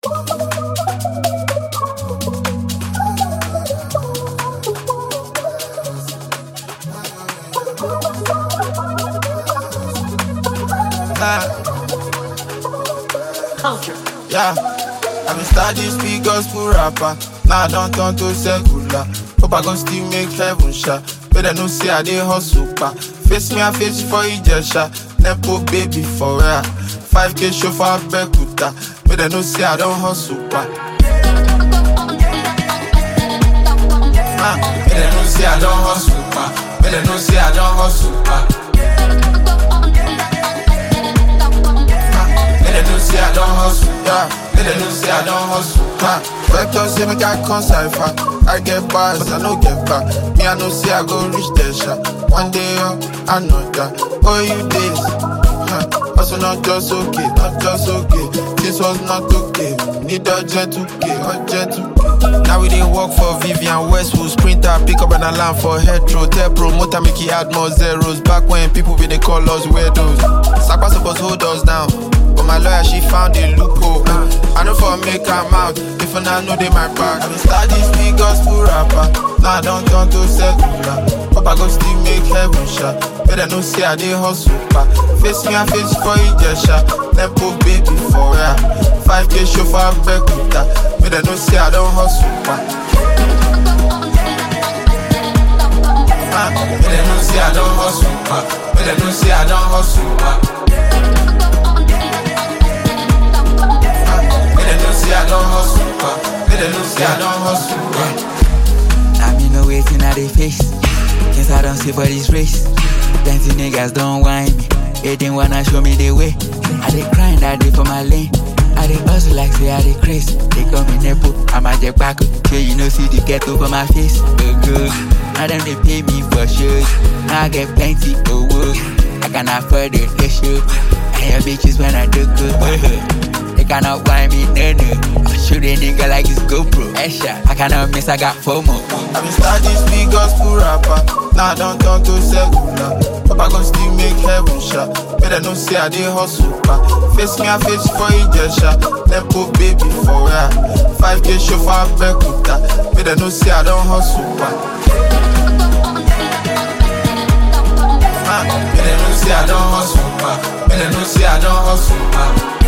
Ah, Culture. yeah. I been study speak gospel rapper. Now I don't turn to secular. Hope I gon' still make heaven shot. But I know say I dey hustle pa. Face me, I face you for Ijesha. Nepo baby for real. 5k show for Bekuta. But I know say I don't hustle pa. Ah, but I know say I don't hustle pa. But I know say I don't hustle pa. Let them know say I don't hustle, yeah. Let them know say I don't hustle, ha. Vector say make I come cipher. I get bars, but I no get back. Me I know say I go reach the shot. One day up, I know that. Oh you days, huh? Also not just okay, not just okay. This was not okay. Need a gentle K, a gentle K. Now we didn't work for Vivian Westwood Sprinter, pick up an alarm for Hetro Tell promoter make he add more zeros Back when people be they call us weirdos Sapa supposed hold us down But my lawyer she found a loophole I know for make am out If I not know they my back I been start this big gospel rapper Now I don't turn to secular Hope I go still make heaven shot Better no say I dey hustle pa Face me I face you for Ijesha Nepo baby for real 5k show for Bekuta Better no say I don't hustle pa Ah, Better no say I don't hustle pa Better no say I don't hustle pa Better no say I don't hustle pa Better no say I don't hustle pa Now me know waiting at the face. Guess I don't see for this race. Plenty niggas don't whine me. They didn't wanna show me the way. I dey grind, I dey for my lane. I dey hustle like say I dey craze. They call me Nepo, I'm a Jack Paco. So you know see the ghetto for my face. Oh good. Now them they pay me for shows. Now I get plenty of work. I can afford the ratio. And your bitches when I do good. They cannot buy me, no, no. I shoot a nigga like it's GoPro. Headshot. I cannot miss, I got FOMO. I been start this big gospel rapper. Now I don't turn to secular. Hope I gon' still make heaven shot. Better no say I dey hustle pa. Face me, I face you for Ijesha. Nepo baby for real. 5k show for Bekuta. Better no say I don't hustle pa. Ah, Better no say I don't hustle pa. Better no say I don't hustle pa.